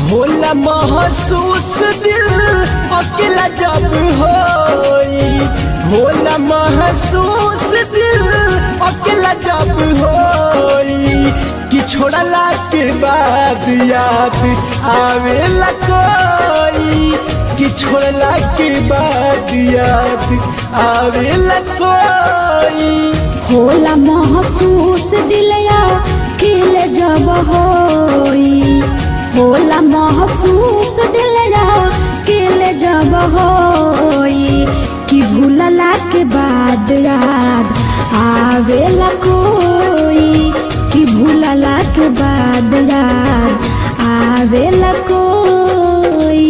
होला महसूस दिल अकेला जब होई होला महसूस दिल अकेला जब होई कि छोड़ला के बाद याद आवेला कोई कि छोड़ला के बाद याद आवेला कोई होला महसूस दिलया किल जब होई होला महसूस दिलया किल जब होई कि भूलला के बाद याद आवेला कोई कि भूलला के बाद याद आवेला कोई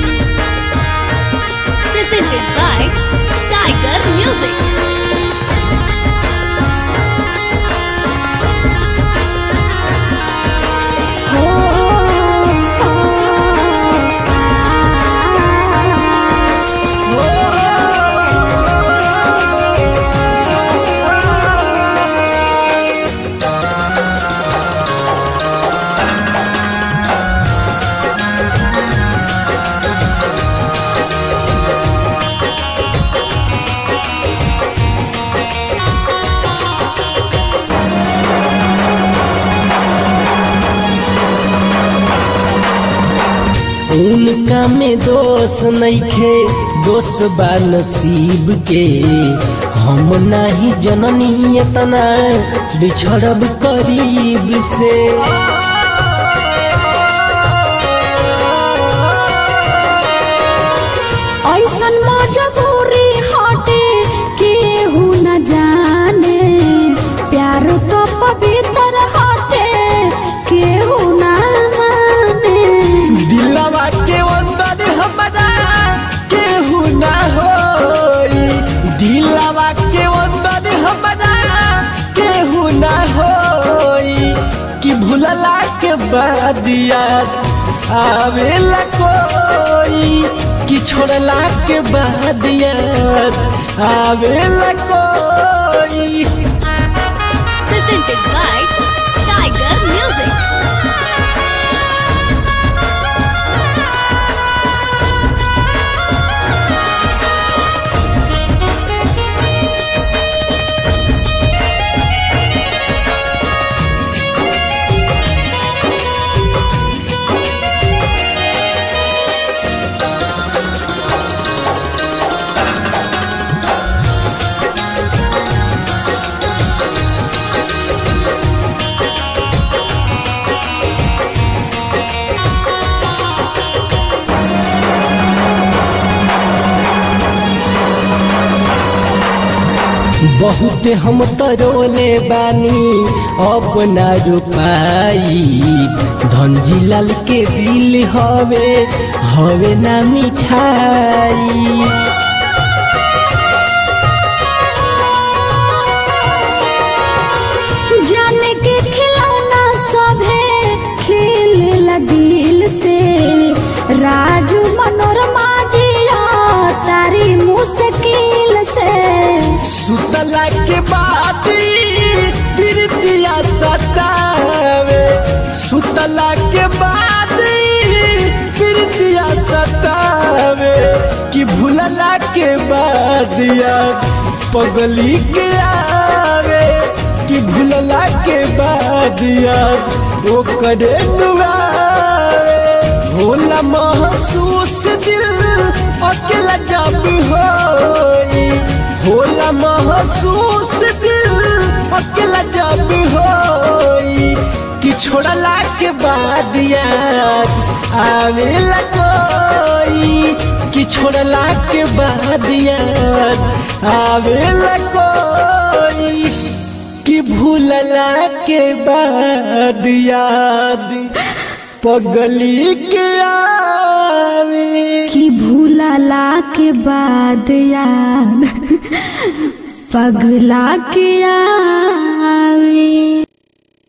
presented by Tiger Music. हो उनका में दोष नइखे दोष बा नसीब के हम नाही जननी इतना बिछड़ब करीब से ऐसन मजबूरी हटे केहू न जाने प्यार तो पवित्र हटे केहू न माने दिलवा के अंदर हमारा केहू ना होई दिलवा के अंदर हमारा केहू ना होई कि भूलला के बाद याद आवेला कोई कि छोड़ला के बाद याद आवेला कोई Presented by Tiger Music. बहुत हम तरोले बानी अपना रुपाई धनजी लाल के दिल हवे हवे ना मिठाई जाने के खिलौना सभे खेल दिल से राजू मनोरमा जिया तारी मुश्किल से सुतला के बाद प्रीतिया सतावे सुतला के बाद प्रीतिया सतावे कि भूलला के बाद याद पगली के आवे कि भूलला के बाद याद वो करे नुआवे होला महसूस दिल अकेला जब होई होला महसूस दिल अकेला जब होई कि छोड़ला के बाद याद आवेला कोई कि छोड़ला के बाद याद आवेला कोई कि भूलला के बाद याद पगली के आवे कि भूलला के बाद याद पगला के आवे